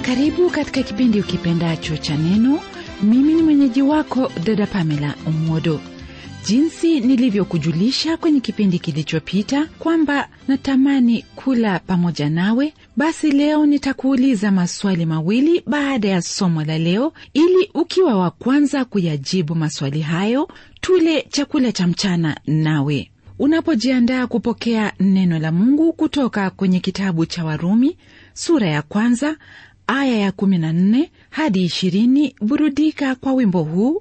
karibu katika kipindi ukipendacho cha neno mimi ni mwenyeji wako dada pamela omodo jinsi nilivyokujulisha kwenye kipindi kilichopita kwamba natamani kula pamoja nawe basi leo nitakuuliza maswali mawili baada ya somo la leo ili ukiwa wa kwanza kuyajibu maswali hayo tule chakula cha mchana nawe unapojiandaa kupokea neno la mungu kutoka kwenye kitabu cha warumi sura ya kwanza aya ya 14 hadi 20 burudika kwa wimbo huu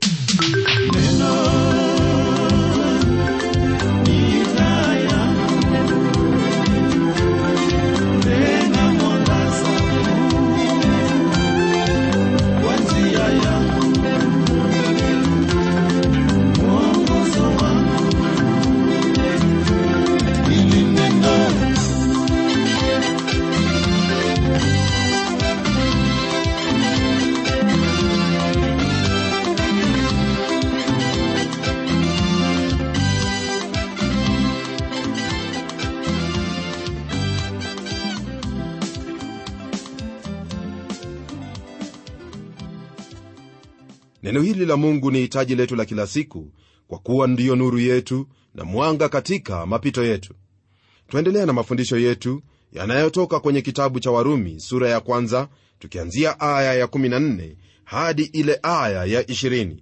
neno hili la mungu ni hitaji letu la kila siku kwa kuwa ndiyo nuru yetu na mwanga katika mapito yetu twaendelea na mafundisho yetu yanayotoka kwenye kitabu cha warumi sura ya kwanza tukianzia aya ya 14 hadi ile aya ya 20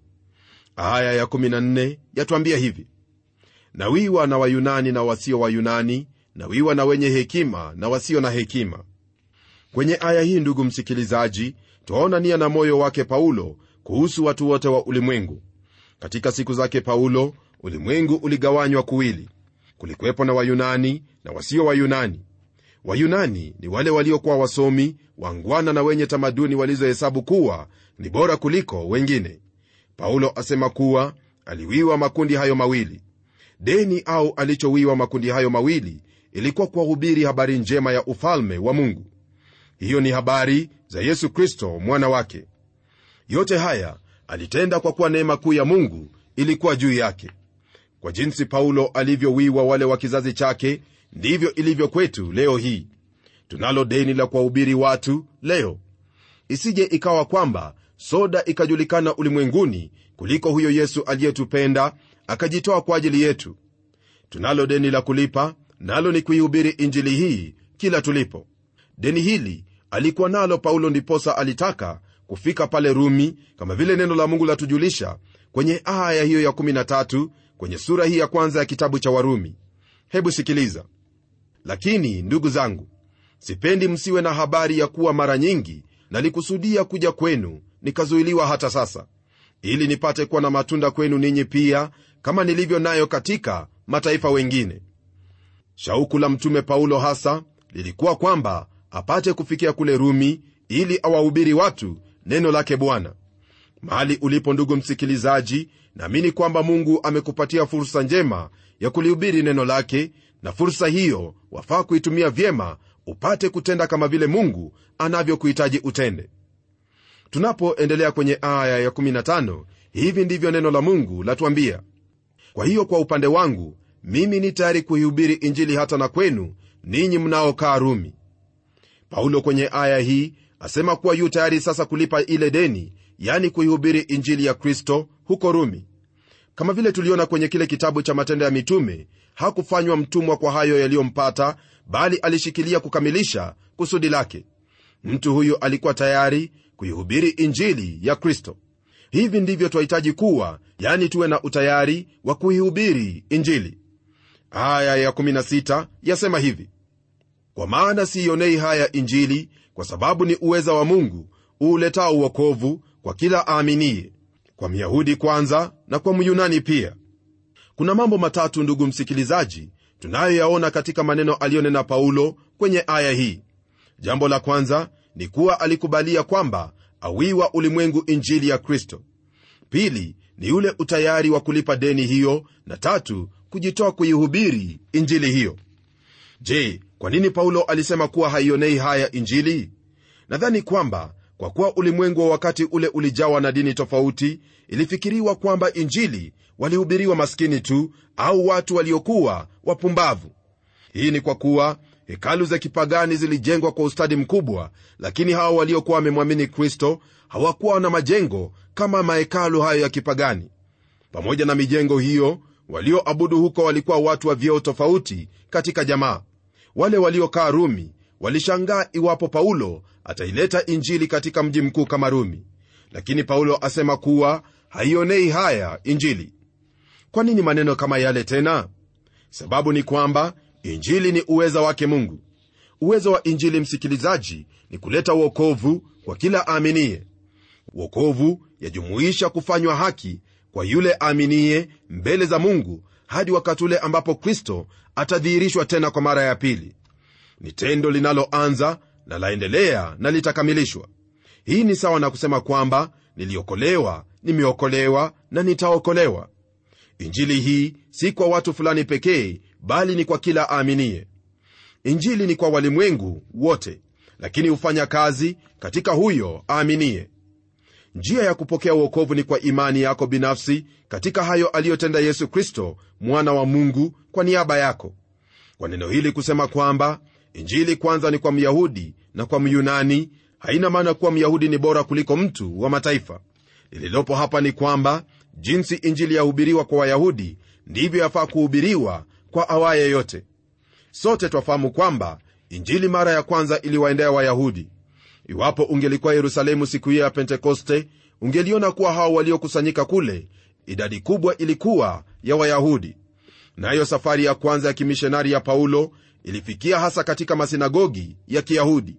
aya ya 14 yatwambia hivi na wiwa na wayunani na wasio wayunani na wiwa na wenye hekima na wasio na hekima kwenye aya hii ndugu msikilizaji twaona nia na moyo wake paulo kuhusu watu wote wa ulimwengu katika siku zake paulo ulimwengu uligawanywa kuwili kulikuwepo na wayunani na wasio wayunani wayunani ni wale waliokuwa wasomi wangwana na wenye tamaduni walizohesabu kuwa ni bora kuliko wengine paulo asema kuwa aliwiwa makundi hayo mawili deni au alichowiwa makundi hayo mawili ilikuwa kuwahubiri habari njema ya ufalme wa mungu hiyo ni habari za yesu kristo mwana wake yote haya alitenda kwa kuwa neema kuu ya mungu ilikuwa juu yake kwa jinsi paulo alivyowiwa wale wa kizazi chake ndivyo ilivyo kwetu leo hii tunalo deni la kuwahubiri watu leo isije ikawa kwamba soda ikajulikana ulimwenguni kuliko huyo yesu aliyetupenda akajitoa kwa ajili yetu tunalo deni la kulipa nalo ni kuihubiri injili hii kila tulipo deni hili alikuwa nalo paulo ndiposa alitaka kufika pale rumi kama vile neno la mungu latujulisha kwenye aya hiyo ya 13 kwenye sura hii ya kwanza ya kitabu cha warumi hebu sikiliza lakini ndugu zangu sipendi msiwe na habari ya kuwa mara nyingi nalikusudia kuja kwenu nikazuiliwa hata sasa ili nipate kuwa na matunda kwenu ninyi pia kama nilivyo nayo katika mataifa wengine shauku la mtume paulo hasa lilikuwa kwamba apate kufikia kule rumi ili awahubiri watu neno lake bwana mahali ulipo ndugu msikilizaji naamini kwamba mungu amekupatia fursa njema ya kulihubiri neno lake na fursa hiyo wafaa kuitumia vyema upate kutenda kama vile mungu anavyokuhitaji utende tunapoendelea kwenye aya ya15 hivi ndivyo neno la mungu latuambia kwa hiyo kwa upande wangu mimi ni tayari kuihubiri injili hata na kwenu ninyi mnaokaa rumi paulo kwenye aya hii asema kuwa yu tayari sasa kulipa ile deni yani kuihubiri injili ya kristo huko rumi kama vile tuliona kwenye kile kitabu cha matendo ya mitume hakufanywa mtumwa kwa hayo yaliyompata bali alishikilia kukamilisha kusudi lake mtu huyu alikuwa tayari kuihubiri injili ya kristo hivi ndivyo twahitaji kuwa yani tuwe na utayari wa kuihubiri injili aya ya16 yasema hivi kwa maana siionei haya injili kwa sababu ni uweza wa mungu uuletao uokovu kwa kila aaminiye kwa myahudi kwanza na kwa myunani pia kuna mambo matatu ndugu msikilizaji tunayoyaona katika maneno aliyonena paulo kwenye aya hii jambo la kwanza ni kuwa alikubalia kwamba awiwa ulimwengu injili ya kristo pili ni ule utayari wa kulipa deni hiyo na tatu kujitoa kuihubiri injili hiyo je kwa nini paulo alisema kuwa haionei haya injili nadhani kwamba kwa kuwa ulimwengu wa wakati ule ulijawa na dini tofauti ilifikiriwa kwamba injili walihubiriwa maskini tu au watu waliokuwa wapumbavu hii ni kwa kuwa hekalu za kipagani zilijengwa kwa ustadi mkubwa lakini hao waliokuwa wamemwamini kristo hawakuwa na majengo kama mahekalu hayo ya kipagani pamoja na mijengo hiyo walioabudu huko walikuwa watu wa vyeo tofauti katika jamaa wale waliokaa rumi walishangaa iwapo paulo ataileta injili katika mji mkuu kama rumi lakini paulo asema kuwa haionei haya injili kwa nini maneno kama yale tena sababu ni kwamba injili ni uweza wake mungu uwezo wa injili msikilizaji ni kuleta uokovu kwa kila aaminiye uokovu yajumuisha kufanywa haki kwa yule aaminiye mbele za mungu hadi wakati ule ambapo kristo atadhihirishwa tena kwa mara ya pili ni tendo linaloanza na laendelea na litakamilishwa hii ni sawa na kusema kwamba niliokolewa nimeokolewa na nitaokolewa injili hii si kwa watu fulani pekee bali ni kwa kila aaminiye injili ni kwa walimwengu wote lakini hufanya kazi katika huyo aaminiye njia ya kupokea uokovu ni kwa imani yako binafsi katika hayo aliyotenda yesu kristo mwana wa mungu kwa niaba yako kwa neno hili kusema kwamba injili kwanza ni kwa myahudi na kwa myunani haina maana kuwa myahudi ni bora kuliko mtu wa mataifa lililopo hapa ni kwamba jinsi injili yahubiriwa kwa wayahudi ndivyo yafaa kuhubiriwa kwa awaye yote sote twafahamu kwamba injili mara ya kwanza iliwaendea wayahudi iwapo ungelikuwa yerusalemu siku hiyo ya pentekoste ungeliona kuwa hao waliokusanyika kule idadi kubwa ilikuwa ya wayahudi nayo na safari ya kwanza ya kimishonari ya paulo ilifikia hasa katika masinagogi ya kiyahudi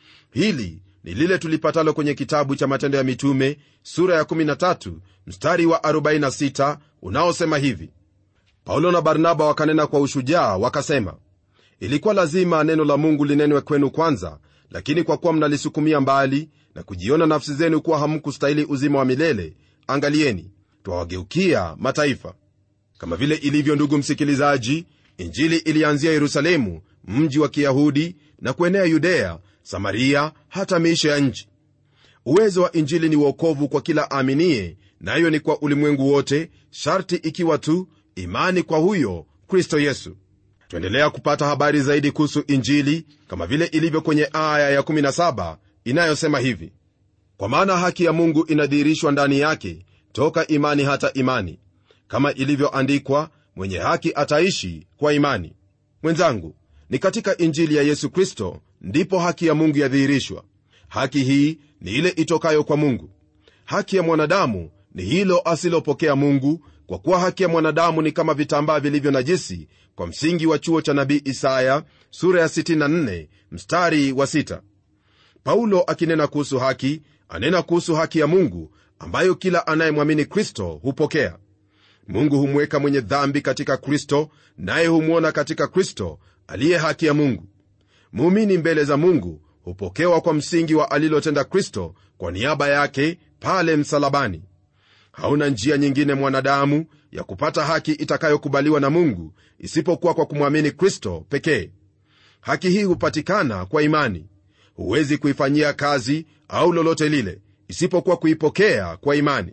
hili ni lile tulipatalo kwenye kitabu cha matendo ya mitume sura ya 13 mstari wa 46 unaosema hivi paulo na barnaba wakanena kwa ushujaa wakasema ilikuwa lazima neno la mungu linenwe kwenu kwanza lakini kwa kuwa mnalisukumia mbali na kujiona nafsi zenu kuwa hamkustahili uzima wa milele angalieni twawageukia mataifa kama vile ilivyo ndugu msikilizaji injili ilianzia yerusalemu mji wa kiyahudi na kuenea yudea samaria hata miisho ya nchi uwezo wa injili ni uokovu kwa kila aaminie nayo na ni kwa ulimwengu wote sharti ikiwa tu imani kwa huyo kristo yesu twaendelea kupata habari zaidi kuhusu injili kama vile ilivyo kwenye aya ya17 inayosema hivi kwa maana haki ya mungu inadhihirishwa ndani yake toka imani hata imani kama ilivyoandikwa mwenye haki ataishi kwa imani mwenzangu ni katika injili ya yesu kristo ndipo haki ya mungu yadhihirishwa haki hii ni ile itokayo kwa mungu haki ya mwanadamu ni hilo asilopokea mungu kwa kuwa haki ya mwanadamu ni kama vitambaa vilivyo najisi kwa msingi wa chuo cha nabii isaya sura ya 64 mstari wa 6 paulo akinena kuhusu haki anena kuhusu haki ya mungu ambayo kila anayemwamini kristo hupokea mungu humweka mwenye dhambi katika kristo naye humwona katika kristo aliye haki ya mungu muumini mbele za mungu hupokewa kwa msingi wa alilotenda kristo kwa niaba yake pale msalabani hauna njia nyingine mwanadamu ya kupata haki itakayokubaliwa na mungu isipokuwa kwa kumwamini kristo pekee haki hii hupatikana kwa imani huwezi kuifanyia kazi au lolote lile isipokuwa kuipokea kwa imani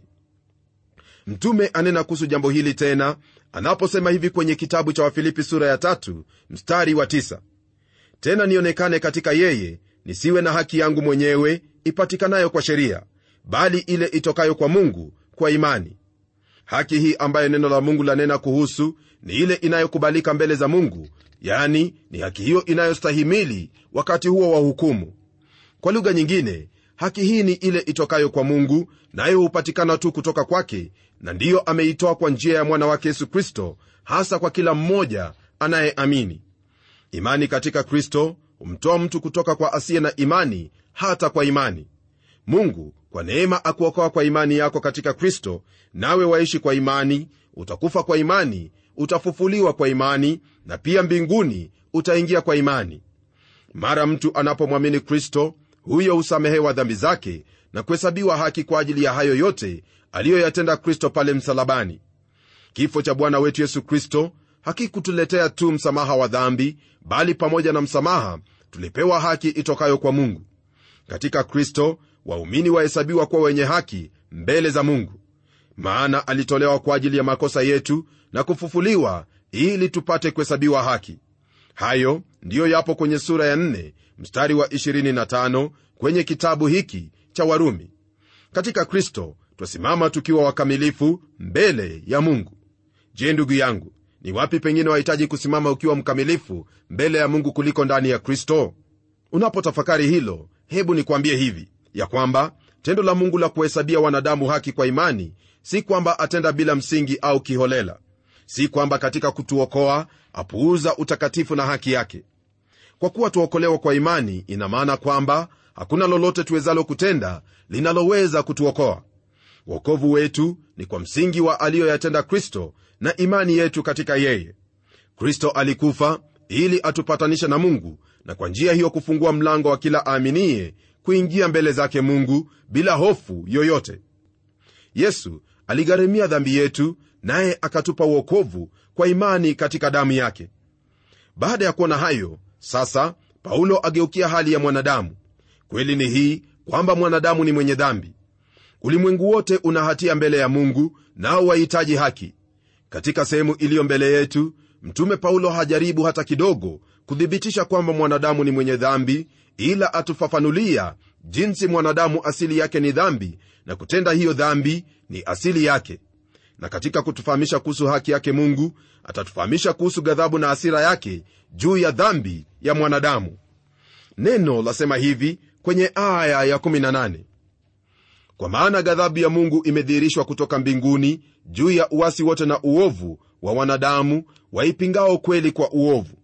mtume anena kuhusu jambo hili tena anaposema hivi kwenye kitabu cha wafilipi sura ya tatu, mstari wa tisa. tena nionekane katika yeye nisiwe na haki yangu mwenyewe ipatikanayo kwa sheria bali ile itokayo kwa mungu kwa imani haki hii ambayo neno la mungu lanena kuhusu ni ile inayokubalika mbele za mungu yani ni haki hiyo inayostahimili wakati huo wa hukumu kwa lugha nyingine haki hii ni ile itokayo kwa mungu nayo hupatikana tu kutoka kwake na ndiyo ameitoa kwa njia ya mwana wake yesu kristo hasa kwa kila mmoja anayeamini imani katika kristo humtoa mtu kutoka kwa asiye na imani hata kwa imani mungu kwa neema akuokoa kwa imani yako katika kristo nawe waishi kwa imani utakufa kwa imani utafufuliwa kwa imani na pia mbinguni utaingia kwa imani mara mtu anapomwamini kristo huyo husamehewa dhambi zake na kuhesabiwa haki kwa ajili ya hayo yote aliyoyatenda kristo pale msalabani kifo cha bwana wetu yesu kristo hakikutuletea tu msamaha wa dhambi bali pamoja na msamaha tulipewa haki itokayo kwa mungu katika kristo waumini wahesabiwa kuwa wenye haki mbele za mungu maana alitolewa kwa ajili ya makosa yetu na kufufuliwa ili tupate kuhesabiwa haki hayo ndiyo yapo kwenye sura ya 4 mstari wa 25 kwenye kitabu hiki cha warumi katika kristo twasimama tukiwa wakamilifu mbele ya mungu je ndugu yangu ni wapi pengine wahitaji kusimama ukiwa mkamilifu mbele ya mungu kuliko ndani ya kristo unapotafakari hilo hebu nikwambie hivi ya kwamba tendo la mungu la kuhesabia wanadamu haki kwa imani si kwamba atenda bila msingi au kiholela si kwamba katika kutuokoa apuuza utakatifu na haki yake kwa kuwa tuokolewa kwa imani ina maana kwamba hakuna lolote tuwezalo kutenda linaloweza kutuokoa wokovu wetu ni kwa msingi wa aliyoyatenda kristo na imani yetu katika yeye kristo alikufa ili atupatanishe na mungu na kwa njia hiyo kufungua mlango wa kila aaminiye kuingia mbele zake mungu bila hofu yoyote yesu aligharimia dhambi yetu naye akatupa uokovu kwa imani katika damu yake baada ya kuona hayo sasa paulo ageukia hali ya mwanadamu kweli ni hii kwamba mwanadamu ni mwenye dhambi ulimwengu wote una hatia mbele ya mungu nao wahitaji haki katika sehemu iliyo mbele yetu mtume paulo hajaribu hata kidogo kuthibitisha kwamba mwanadamu ni mwenye dhambi ila atufafanulia jinsi mwanadamu asili yake ni dhambi na kutenda hiyo dhambi ni asili yake na katika kutufahamisha kuhusu haki yake mungu atatufahamisha kuhusu ghadhabu na hasira yake juu ya dhambi ya mwanadamu neno lasema hivi kwenye aya ya 18 kwa maana ghadhabu ya mungu imedhihirishwa kutoka mbinguni juu ya uwasi wote na uovu wa wanadamu waipingao kweli kwa uovu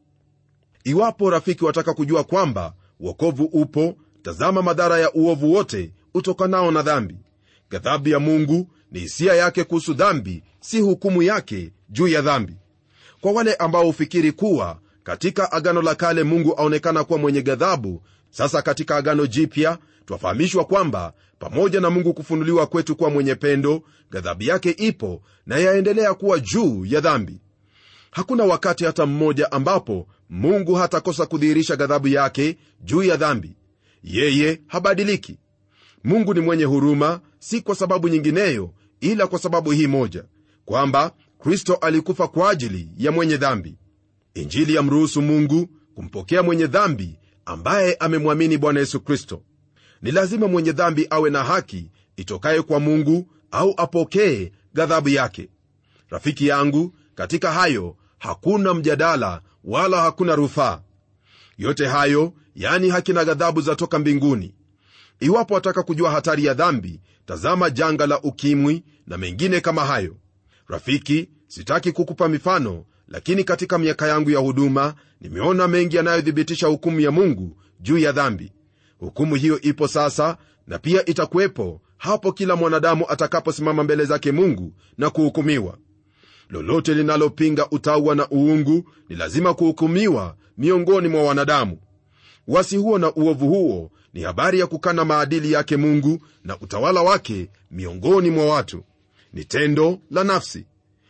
iwapo rafiki wataka kujua kwamba wokovu upo tazama madhara ya uovu wote utokanao na dhambi ghadhabu ya mungu ni hisia yake kuhusu dhambi si hukumu yake juu ya dhambi kwa wale ambao hufikiri kuwa katika agano la kale mungu aonekana kuwa mwenye ghadhabu sasa katika agano jipya twafahamishwa kwamba pamoja na mungu kufunuliwa kwetu kuwa mwenye pendo ghadhabu yake ipo na yaendelea kuwa juu ya dhambi hakuna wakati hata mmoja ambapo mungu hatakosa kudhihirisha ghadhabu yake juu ya dhambi yeye habadiliki mungu ni mwenye huruma si kwa sababu nyingineyo ila kwa sababu hii moja kwamba kristo alikufa kwa ajili ya mwenye dhambi injili yamruhusu mungu kumpokea mwenye dhambi ambaye amemwamini bwana yesu kristo ni lazima mwenye dhambi awe na haki itokaye kwa mungu au apokee ghadhabu yake rafiki yangu katika hayo hakuna mjadala wala hakuna rufaa yote hayo yani haki na ghadhabu zatoka mbinguni iwapo wataka kujua hatari ya dhambi tazama janga la ukimwi na mengine kama hayo rafiki sitaki kukupa mifano lakini katika miaka yangu ya huduma nimeona mengi yanayothibitisha hukumu ya mungu juu ya dhambi hukumu hiyo ipo sasa na pia itakuwepo hapo kila mwanadamu atakaposimama mbele zake mungu na kuhukumiwa lolote linalopinga utaua na uungu ni lazima kuhukumiwa miongoni mwa wanadamu wasi huo na uovu huo ni habari ya kukana maadili yake mungu na utawala wake miongoni mwa watu ni tendo la nafsi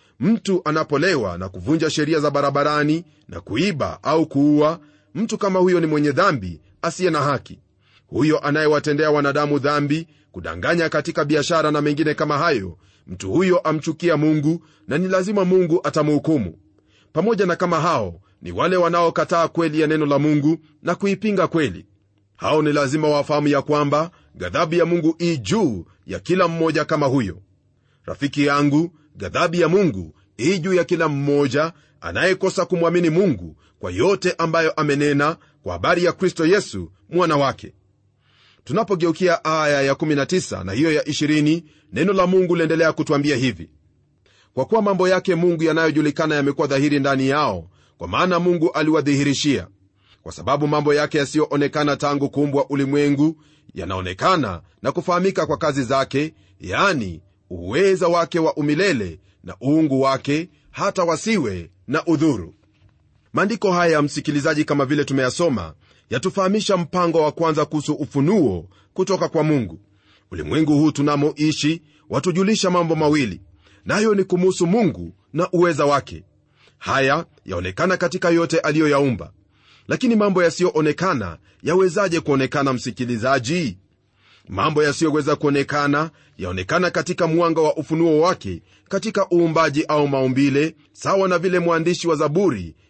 mtu anapolewa na kuvunja sheria za barabarani na kuiba au kuua mtu kama huyo ni mwenye dhambi asiye na haki huyo anayewatendea wanadamu dhambi kudanganya katika biashara na mengine kama hayo mtu huyo amchukia mungu na ni lazima mungu atamhukumu pamoja na kama hao ni wale wanaokataa kweli ya neno la mungu na kuipinga kweli hao ni lazima wafahamu ya kwamba ghadhabu ya mungu ii juu ya kila mmoja kama huyo rafiki yangu ghadhabu ya mungu ii juu ya kila mmoja anayekosa kumwamini mungu kwa yote ambayo amenena kwa habari ya kristo yesu mwana wake tunapogeukia aya ya19 na hiyo ya 20 neno la mungu liendelea kutwambia hivi kwa kuwa mambo yake mungu yanayojulikana yamekuwa dhahiri ndani yao kwa maana mungu aliwadhihirishia kwa sababu mambo yake yasiyoonekana tangu kuumbwa ulimwengu yanaonekana na kufahamika kwa kazi zake yani uweza wake wa umilele na uungu wake hata wasiwe na udhuru maandiko haya msikilizaji kama vile tumeyasoma yatufahamisha mpango wa kwanza kuhusu ufunuo kutoka kwa mungu ulimwengu huu tunamoishi watujulisha mambo mawili nayo ni kumuhusu mungu na uweza wake haya yaonekana katika yote aliyoyaumba lakini mambo yasiyoonekana yawezaje kuonekana msikilizaji mambo yasiyoweza kuonekana yaonekana katika mwanga wa ufunuo wake katika uumbaji au maumbile sawa na vile mwandishi wa zaburi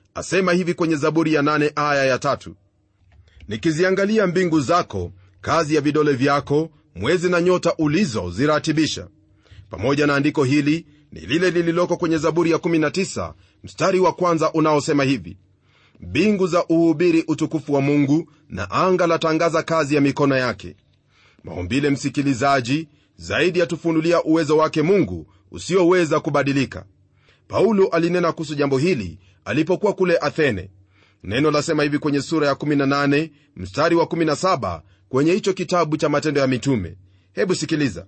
asema hivi kwenye zaburi ya nane aya ya tatu nikiziangalia mbingu zako kazi ya vidole vyako mwezi na nyota ulizoziratibisha pamoja na andiko hili ni lile lililoko kwenye zaburi ya 19 mstari wa kwanza unaosema hivi mbingu za uhubiri utukufu wa mungu na anga latangaza kazi ya mikono yake maumbile msikilizaji zaidi yatufunulia uwezo wake mungu usioweza kubadilika paulo alinena kuhusu jambo hili alipokuwa kule athene neno lasema hivi kwenye sura ya 18 mstari wa 17 kwenye hicho kitabu cha matendo ya mitume hebu sikiliza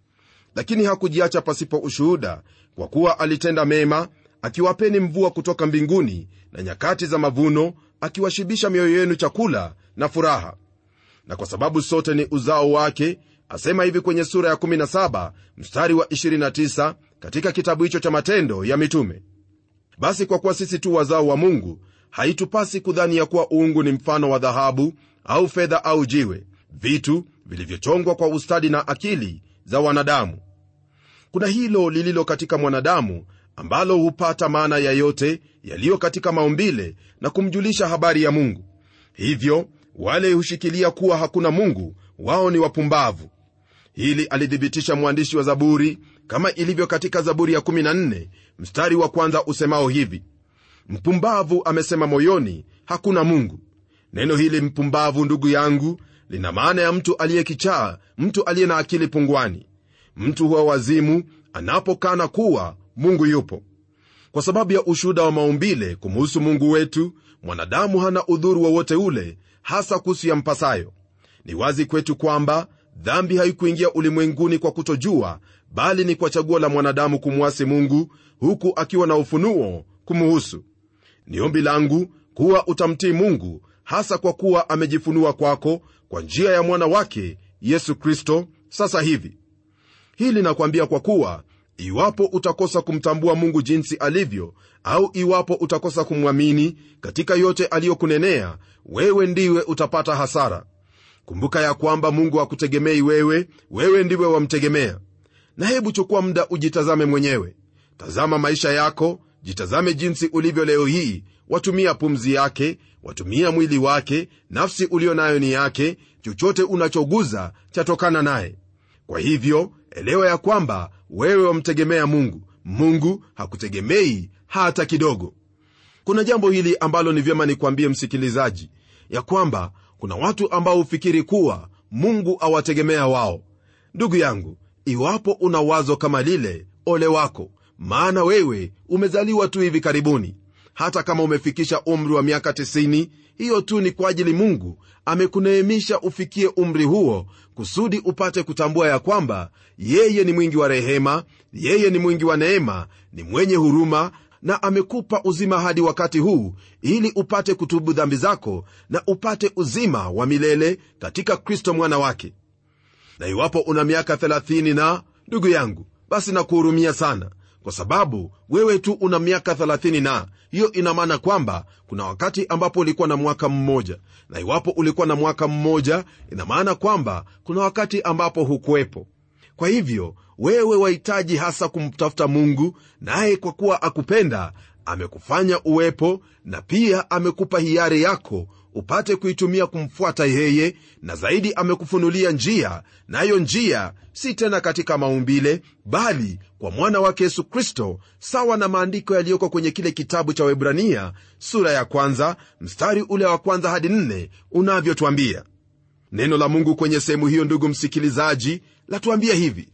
lakini hakujiacha pasipo ushuhuda kwa kuwa alitenda mema akiwapeni mvua kutoka mbinguni na nyakati za mavuno akiwashibisha mioyo yenu chakula na furaha na kwa sababu sote ni uzao wake asema hivi kwenye sura ya 17 mstari wa 29 katika kitabu hicho cha matendo ya mitume basi kwa kuwa sisi tu wazao wa mungu haitupasi kudhani ya kuwa uungu ni mfano wa dhahabu au fedha au jiwe vitu vilivyochongwa kwa ustadi na akili za wanadamu kuna hilo lililo katika mwanadamu ambalo hupata maana ya yote yaliyo katika maumbile na kumjulisha habari ya mungu hivyo wale hushikilia kuwa hakuna mungu wao ni wapumbavu hili alithibitisha mwandishi wa zaburi kama ilivyo katika zaburi ya 14 mstari wa kwanza usemao hivi mpumbavu amesema moyoni hakuna mungu neno hili mpumbavu ndugu yangu lina maana ya mtu aliyekichaa mtu aliye na akili pungwani mtu huwa wazimu anapokana kuwa mungu yupo kwa sababu ya ushuhuda wa maumbile kumuhusu mungu wetu mwanadamu hana udhuru wowote ule hasa kuhusu ya mpasayo ni wazi kwetu kwamba dhambi haikuingia ulimwenguni kwa kutojua bali ni kwa chaguo la mwanadamu kumwasi mungu huku akiwa na ufunuo kumuhusu ni ombi langu kuwa utamtii mungu hasa kwa kuwa amejifunua kwako kwa njia ya mwana wake yesu kristo sasa hivi hili nakwambia kwa kuwa iwapo utakosa kumtambua mungu jinsi alivyo au iwapo utakosa kumwamini katika yote aliyokunenea wewe ndiwe utapata hasara kumbuka ya kwamba mungu hakutegemei wewe wewe ndiwe wamtegemea na hebu chukua muda ujitazame mwenyewe tazama maisha yako jitazame jinsi ulivyo leo hii watumia pumzi yake watumia mwili wake nafsi ulio nayo ni yake chochote unachoguza chatokana naye kwa hivyo elewa ya kwamba wewe wamtegemea mungu mungu hakutegemei hata kidogo kuna jambo hili ambalo ni vyema nikwambie msikilizaji ya kwamba kuna watu ambao hufikiri kuwa mungu awategemea wao ndugu yangu iwapo una wazo kama lile ole wako maana wewe umezaliwa tu hivi karibuni hata kama umefikisha umri wa miaka 90 hiyo tu ni kwa ajili mungu amekuneemisha ufikie umri huo kusudi upate kutambua ya kwamba yeye ni mwingi wa rehema yeye ni mwingi wa neema ni mwenye huruma na amekupa uzima hadi wakati huu ili upate kutubu dhambi zako na upate uzima wa milele katika kristo mwana wake na iwapo una miaka 30 na ndugu yangu basi nakuhurumia sana kwa sababu wewe tu una miaka 30 na hiyo ina maana kwamba kuna wakati ambapo ulikuwa na mwaka mmoja na iwapo ulikuwa na mwaka mmoja ina maana kwamba kuna wakati ambapo hukuwepo kwa hivyo wewe wahitaji hasa kumtafuta mungu naye kwa kuwa akupenda amekufanya uwepo na pia amekupa hiari yako upate kuitumia kumfuata yeye na zaidi amekufunulia njia nayo na njia si tena katika maumbile bali kwa mwana wake yesu kristo sawa na maandiko yaliyoko kwenye kile kitabu cha webrania sura ya kwanza mstari ule wa kwanza hadi nne unavyotwambia neno la mungu kwenye sehemu hiyo ndugu msikilizaji latuambia hivi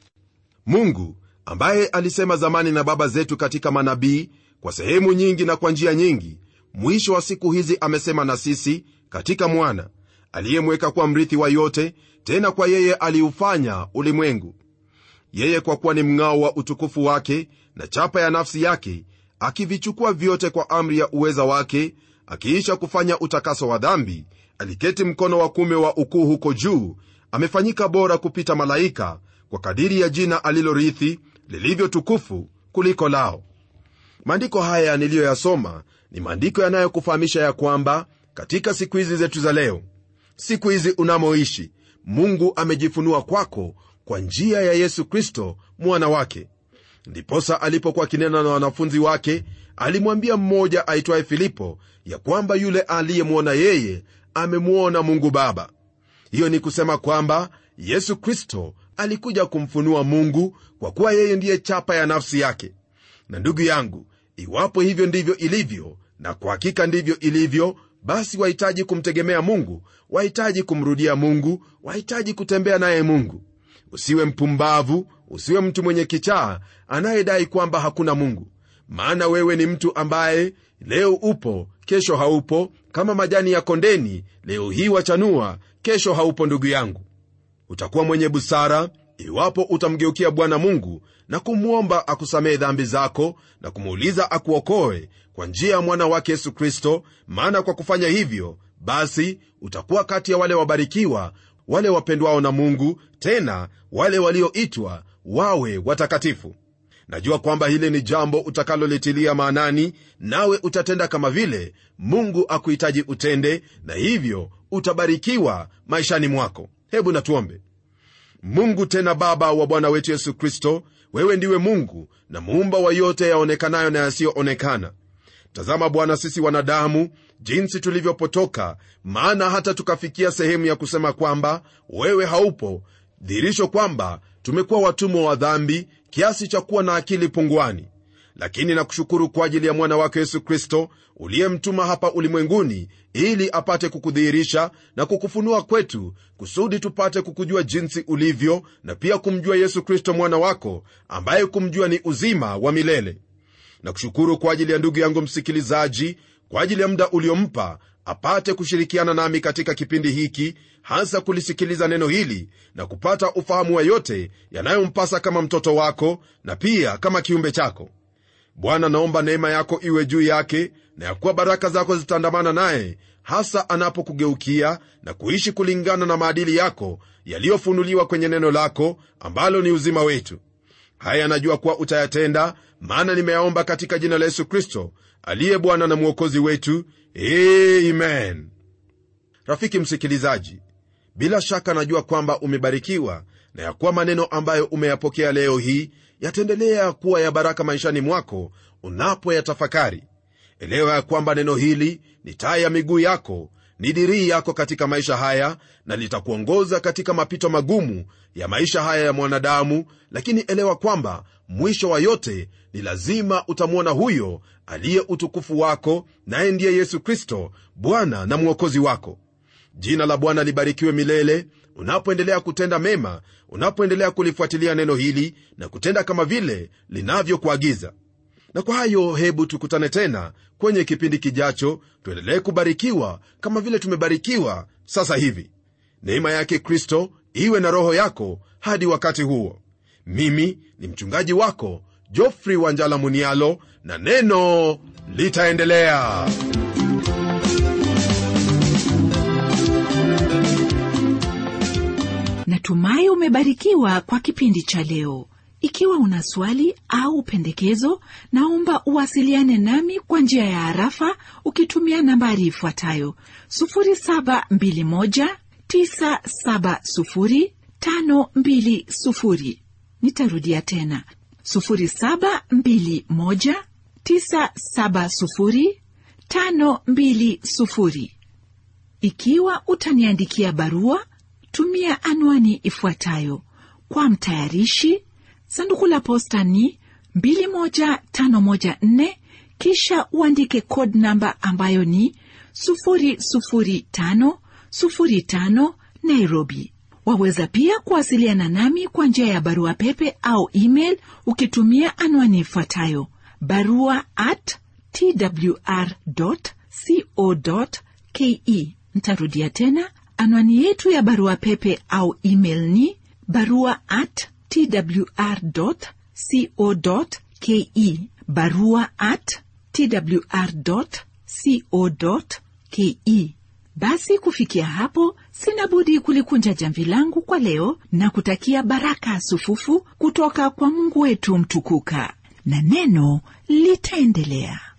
mungu ambaye alisema zamani na baba zetu katika manabii kwa sehemu nyingi na kwa njia nyingi mwisho wa siku hizi amesema na sisi katika mwana aliyemweka kuwa mrithi wa yote tena kwa yeye aliufanya ulimwengu yeye kwa kuwa ni mng'ao wa utukufu wake na chapa ya nafsi yake akivichukua vyote kwa amri ya uweza wake akiisha kufanya utakaso wa dhambi aliketi mkono wa kume wa ukuu huko juu amefanyika bora kupita malaika kwa kadiri ya jina alilorithi lilivyo tukufu kuliko lao maandiko haya niliyoyasoma ni maandiko yanayokufahamisha ya kwamba katika siku hizi zetu za leo siku hizi unamoishi mungu amejifunua kwako kwa njia ya yesu kristo mwana wake ndiposa alipokuwa akinena na wanafunzi wake alimwambia mmoja aitwaye filipo ya kwamba yule aliyemwona yeye amemwona mungu baba hiyo ni kusema kwamba yesu kristo alikuja kumfunua mungu kwa kuwa yeye ndiye chapa ya nafsi yake na ndugu yangu iwapo hivyo ndivyo ilivyo na kwa hakika ndivyo ilivyo basi wahitaji kumtegemea mungu wahitaji kumrudia mungu wahitaji kutembea naye mungu usiwe mpumbavu usiwe mtu mwenye kichaa anayedai kwamba hakuna mungu maana wewe ni mtu ambaye leo upo kesho haupo kama majani ya kondeni leo hii wachanua kesho haupo ndugu yangu utakuwa mwenye busara iwapo utamgeukia bwana mungu na kumwomba akusamehe dhambi zako na kumuuliza akuokoe kwa njia ya mwana wake yesu kristo maana kwa kufanya hivyo basi utakuwa kati ya wale wabarikiwa wale wapendwao na mungu tena wale walioitwa wawe watakatifu najua kwamba hili ni jambo utakalolitilia maanani nawe utatenda kama vile mungu akuhitaji utende na hivyo utabarikiwa maishani mwako hebu natuombe mungu tena baba wa bwana wetu yesu kristo wewe ndiwe mungu na muumba wa yote yaonekanayo na yasiyoonekana tazama bwana sisi wanadamu jinsi tulivyopotoka maana hata tukafikia sehemu ya kusema kwamba wewe haupo dhihirisho kwamba tumekuwa watumwa wa dhambi kiasi cha kuwa na akili punguani lakini nakushukuru kwa ajili ya mwana wake yesu kristo uliyemtuma hapa ulimwenguni ili apate kukudhihirisha na kukufunua kwetu kusudi tupate kukujua jinsi ulivyo na pia kumjua yesu kristo mwana wako ambaye kumjua ni uzima wa milele na kushukuru kwa ajili ya ndugu yangu msikilizaji kwa ajili ya muda uliompa apate kushirikiana nami katika kipindi hiki hasa kulisikiliza neno hili na kupata ufahamu wa yote yanayompasa kama mtoto wako na pia kama kiumbe chako bwana naomba neema yako iwe juu yake na ya kuwa baraka zako zitaandamana naye hasa anapokugeukia na kuishi kulingana na maadili yako yaliyofunuliwa kwenye neno lako ambalo ni uzima wetu haya najua kuwa utayatenda maana nimeyaomba katika jina la yesu kristo aliye bwana na mwokozi wetu amen rafiki msikilizaji bila shaka najua kwamba umebarikiwa na ya kuwa maneno ambayo umeyapokea leo hii yataendelea kuwa ya baraka maishani mwako unapoyatafakari elewa ya kwamba neno hili ni taa ya miguu yako ni dirii yako katika maisha haya na litakuongoza katika mapito magumu ya maisha haya ya mwanadamu lakini elewa kwamba mwisho wa yote ni lazima utamwona huyo aliye utukufu wako naye ndiye yesu kristo bwana na mwokozi wako jina la bwana libarikiwe milele unapoendelea kutenda mema unapoendelea kulifuatilia neno hili na kutenda kama vile linavyokuagiza na kwa hayo hebu tukutane tena kwenye kipindi kijacho tuendelee kubarikiwa kama vile tumebarikiwa sasa hivi neema yake kristo iwe na roho yako hadi wakati huo mimi ni mchungaji wako jofri wanjala munialo na neno litaendelea natumai umebarikiwa kwa kipindi cha leo ikiwa una swali au pendekezo naomba uwasiliane nami kwa njia ya harafa ukitumia nambari ifuatayo 721970520 nitarudia tena 721970520 ikiwa utaniandikia barua tumia anwani ifuatayo kwa mtayarishi sanduku la posta ni 21514 kisha uandike code namba ambayo ni 00505 nairobi waweza pia kuwasiliana nami kwa njia ya barua pepe au email ukitumia anwani ifuatayo barua at twr co ke ntarudia tena anwani yetu ya barua pepe au email ni barua at twr co ke barua at twr co ke basi kufikia hapo sina budi kulikunja jamvi langu kwa leo na kutakia baraka sufufu kutoka kwa mungu wetu mtukuka na neno litaendelea